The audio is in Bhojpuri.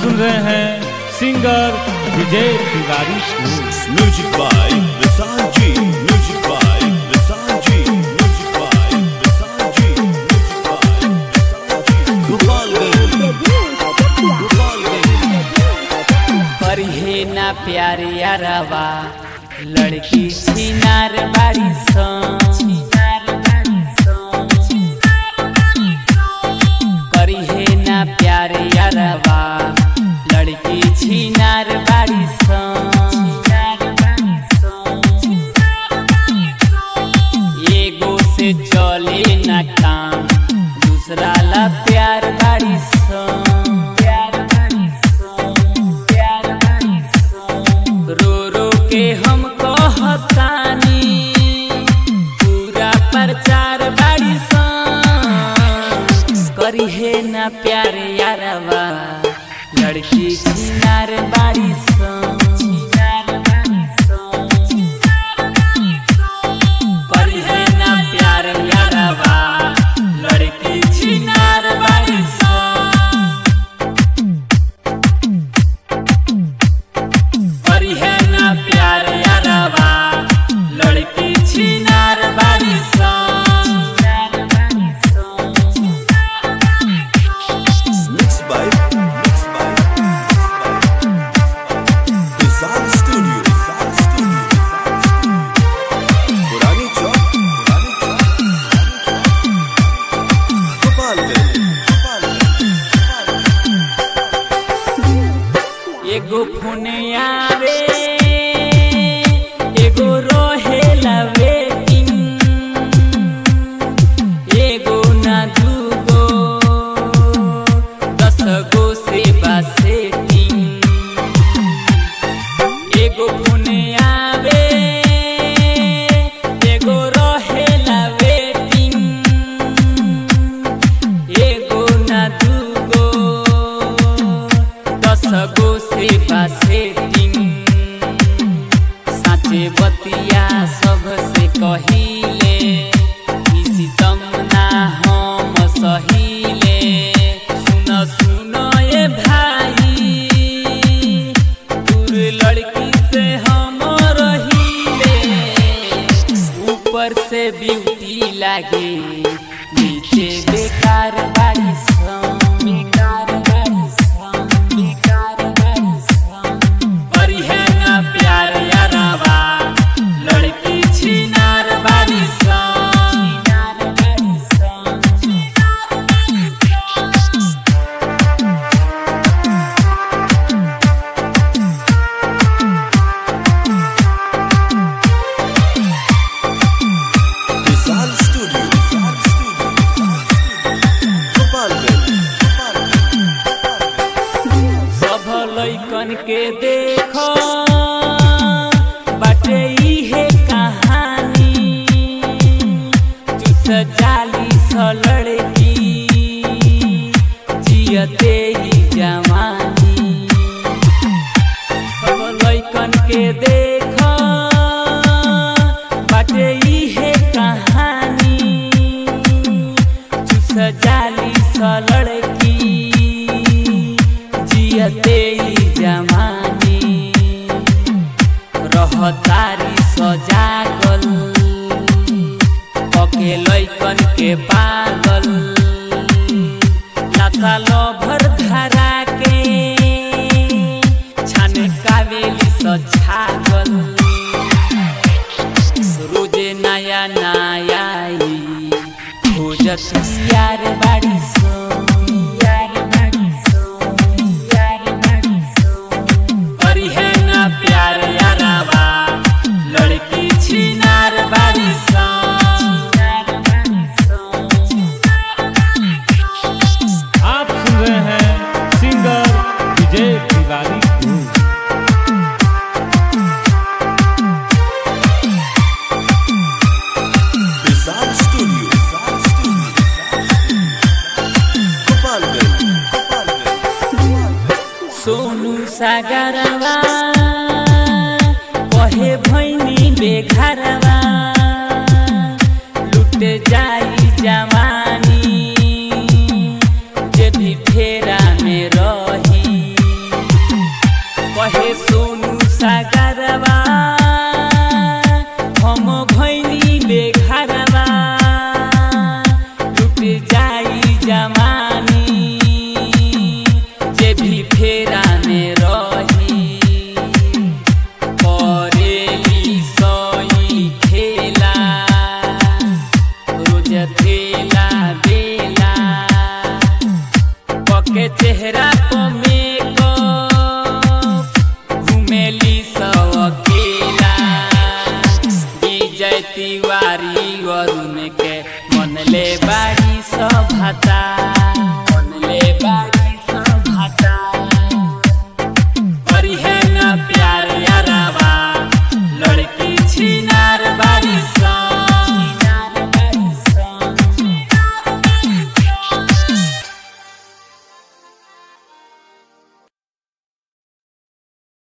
सुन रहे हैं सिंगर विजय तिवारी को Music by Visanji. Music by Visanji. Music by Visanji. Music by Visanji. Gopalganj. Gopalganj. पढ़े ना प्यार यारवा लड़की छिनार बाड़ी करिहे ना प्यार यारवा लड़की छिनार बाड़ी एगो से चले ना काम दूसरा ला प्यार बाड़ी प्यार बाड़ी प्यार बाड़ी रो रो के हम कहतानी पूरा प्रचार बाड़ी करिहे ना प्यार यारवा लड़की छिनार बाड़ी करिहे ना प्यार यारवा लड़की छिनार बाड़ी करिहे ना प्यार यारवा लड़की छिनार बाड़ी Mixed by Mixed by Vishal Studio. Vishal Studio. Purani Chowk. Purani Chowk. Gopalganj. Gopalganj. एगो फोन आवे एगो रोहेला वेटिंग एगो ना दूगो दस गो से सेटिंग एगो फोन आवे एगो रोहेला वेटिंग एगो ना दूगो दस गो से सेटिंग साँचे बतिया सबसे कहिले ई सितम ना हम सहिले सुन सुन ए भाई दूर लड़की से हम रहिले ऊपर से ब्यूटी लागे नीचे बेकार बाड़ी सन, बेकार बाड़ी सन, बेकार बाड़ी सन। करिहे ना प्यार यारवा लड़की छिनार बाड़ी सन, छिनार बाड़ी सन। Vishal Studio. Vishal Studio. Gopalganj. Gopalganj. सब लैकन के देखो बाटे इहे कहानी चुस जाली स लड़की जियते ही जवानी सब लैकन के देखो बाटे इहे कहानी चुस जाली स लड़की जियते ही जवानी रहतारी सजागल पके लैकन के पागल नशा लभर धरा के छान कावेली सछागल रोजे नया नया आई खोजत यार बाड़ी सो यार बाड़ी सो यार बाड़ी सो करिहे ना प्यार यारवा लड़की छिनार बाड़ी सो यार बाड़ी सो आप सुन रहे हैं सिंगर विजय तिवारी को Vishal Studio. Vishal Studio. Gopalganj. Gopalganj. Sonu सागरवा कहे भैनी बेघरवा लुट जाई जवानी जे भी फेरा में रही मनले बाड़ी सभता मनले बाड़ी